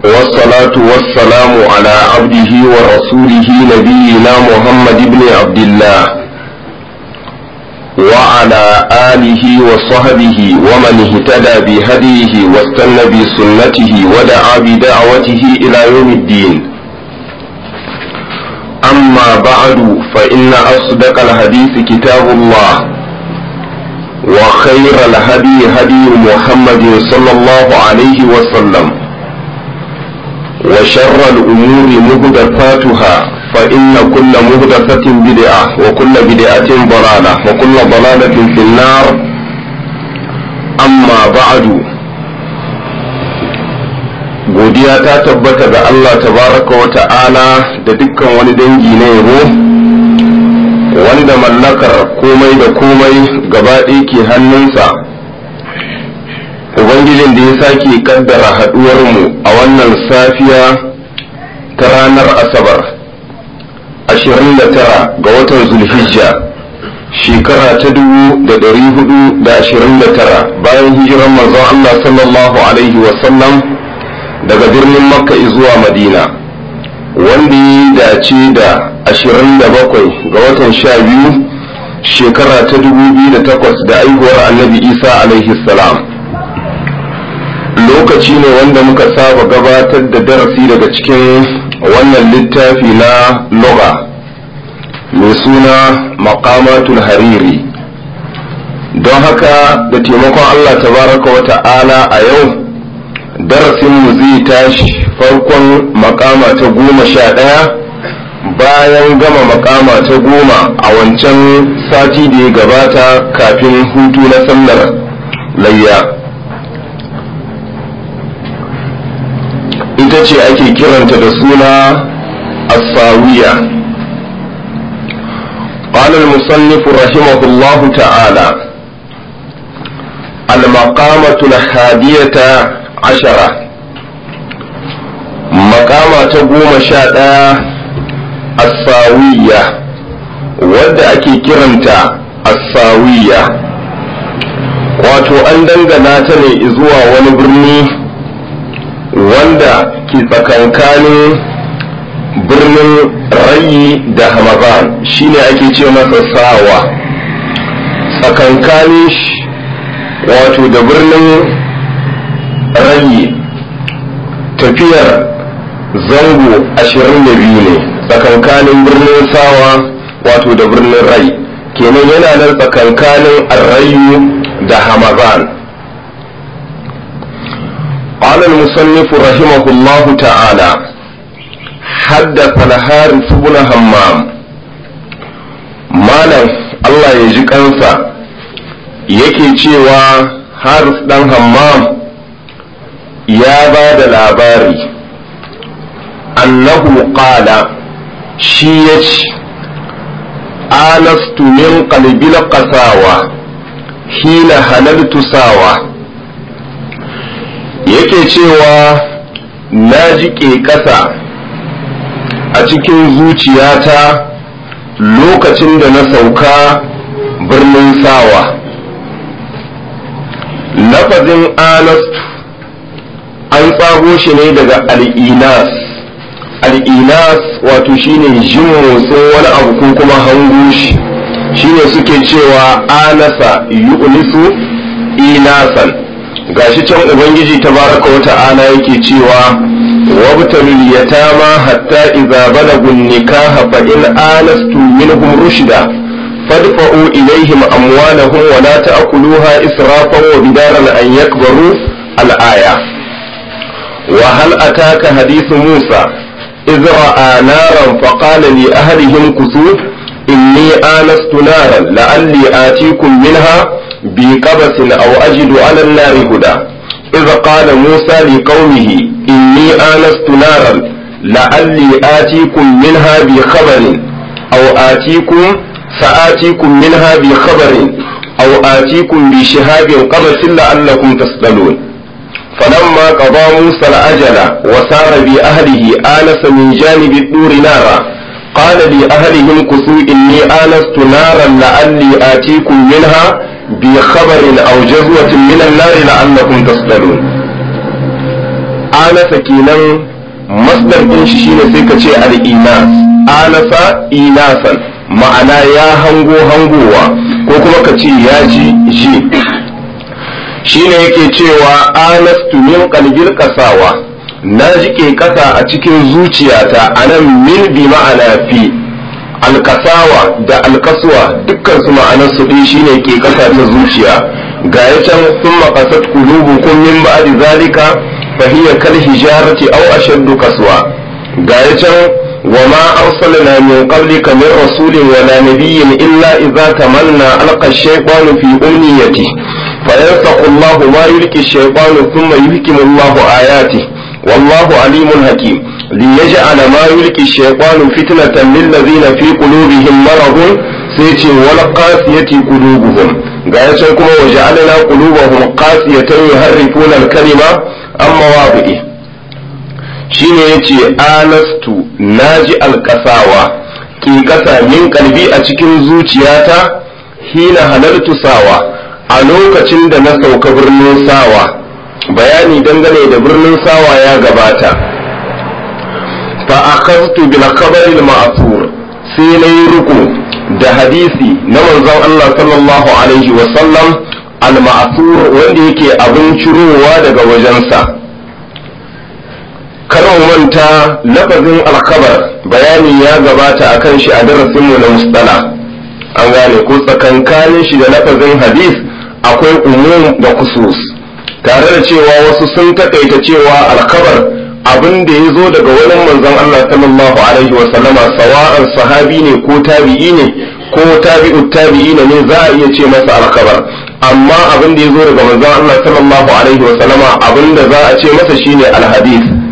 والصلاة والسلام على عبده ورسوله نبينا محمد بن عبد الله وعلى آله وصحبه ومن اهتدى بهديه واستنى بسنته ودعا بدعوته إلى يوم الدين أما بعد فإن أصدق الحديث كتاب الله وخير الهدي هدي محمد صلى الله عليه وسلم وشر الأمور مهدفاتها فإن كل مهدفة بدعة وكل بدعة ضلالة وكل ضلالة في النار أما بعد godiya ta tabbata ga Allah tabaraka wa ta'ala da dukkan wani dangi na yabo wanda mallakar komai da komai gaba ɗaya ke hannunsa ubangijin da ya sake kaddara haɗuwarmu a wannan safiya ta ranar asabar 29 ga watan zulhijja shekara ta 429 bayan hijiran manzon Allah sallallahu alaihi wasallam daga birnin makka zuwa madina wanda ya dace da 27 ga watan 12 shekara ta 2008 da aihuwar annabi isa alaihi salam lokaci ne wanda muka saba gabatar da darasi daga cikin wannan littafi na loga mai suna makamatul hariri don haka da taimakon allah tabaraka wa ta'ala a yau darasinmu zai tashi farkon makama ta goma sha ɗaya bayan gama makama ta goma a wancan sati da ya gabata kafin hutu na sallar layya ita ce ake kiranta da suna asawiya قال المصنف رحمه الله تعالى المقامة الحادية عشرة مقامة تقوم شاء الساوية wadda ake kiranta asawiya wato an dangana ta ne zuwa wani birni wanda ke tsakankanin birnin rayi da hamadan shine ake ce masa sawa tsakankanin wato da birnin rayi tafiyar zango ashirin da biyu ne tsakankanin birnin sawa wato da birnin rai kenan yana nan tsakankanin arrayu da hamadan قال المصنف رحمه الله تعالى حدث الحارث بن همام مالك الله يجي kansa yake cewa haris dan hammam ya ba da labari annahu qala shi ya ce anastu min qalbil qasawa hina halaltu sawa yake cewa na jiƙe ƙasa a cikin zuciyata lokacin da na sauka birnin sawa lafazin anastu an tsago shi ne daga al'inas al'inas wato shine jin motsin wani abu ko kuma hango shi shine suke cewa anasa yu'nisu inasan gashi can ubangiji tabaraka wa ta'ala yake cewa wabtalul yatama hatta idza balagu nikaha fa in anastum minhum rushda fadfa'u ilayhim amwalahum wa la ta'kuluha israfan wa bidaran an yakbaru al-aya وهل أتاك حديث موسى إذ رأى نارا فقال لأهلهم كسوف إني آنست نارا لعلي آتيكم منها بقبس أو أجد على النار هدى إذ قال موسى لقومه إني آنست نارا لعلي آتيكم منها بخبر أو آتيكم سآتيكم منها بخبر أو آتيكم بشهاب قبس لعلكم تصطلون فلما قضى موسى الأجل وسار بأهله آنس من جانب الدور نارا قال لأهلهم كسوا إني آنست نارا لعلي آتيكم منها بخبر أو جزوة من النار لعلكم تصطلون anasa kenan masdar din shi shine sai ka ce al-inas anasa inasan ma'ana ya hango hangowa ko kuma ka ce ya ji ji shine yake cewa anastu min qalbil qasawa na jike kasa a cikin zuciyata anan min bi ma'ana fi alkasawa da alkaswa dukkan su ma'anar su ɗin shine ke kasa ta zuciya ga ya can sun maƙasat kulubukum min ba'di zalika fa hiya kal hijarati aw ashaddu kaswa ga ya can wa ma arsalna min qablika min rasulin wala nabiyyin illa idza tamanna alqa ash-shaytanu fi umniyati fa yansakhu Allahu ma yulqi ash-shaytanu thumma yuhkimu Allahu ayatihi والله عليم حكيم ليجعل ما يلقي الشيطان فتنة للذين في قلوبهم مرض سيتي والقاسية قلوبهم قال كما وجعلنا قلوبهم قاسية يحرفون الكلمة عن مواضعه shine yace anastu naji alkasawa ki kasa min kalbi a cikin zuciyata hina halartu sawa a lokacin da na sauka birnin sawa bayani dangane da birnin sawa ya gabata fa akhadtu bil khabar al ma'thur sai na yi ruku da hadisi na manzon Allah sallallahu alaihi wa sallam al ma'thur wanda yake abin cirowa daga wajensa kar mu manta lafazin al khabar bayani ya gabata akan shi a darasin mu na mustala an gane ko tsakankanin shi da lafazin hadis akwai umum da khusus tare da cewa wasu sun takaita cewa alkabar abin da ya zo daga wani manzon Allah sallallahu alaihi wa sallama sawa'an sahabi ne ko tabi'i ne ko tabi'u tabi'i ne za a iya ce masa alkabar amma abin da ya zo daga manzon Allah sallallahu alaihi wa sallama abin da za a ce masa shine alhadith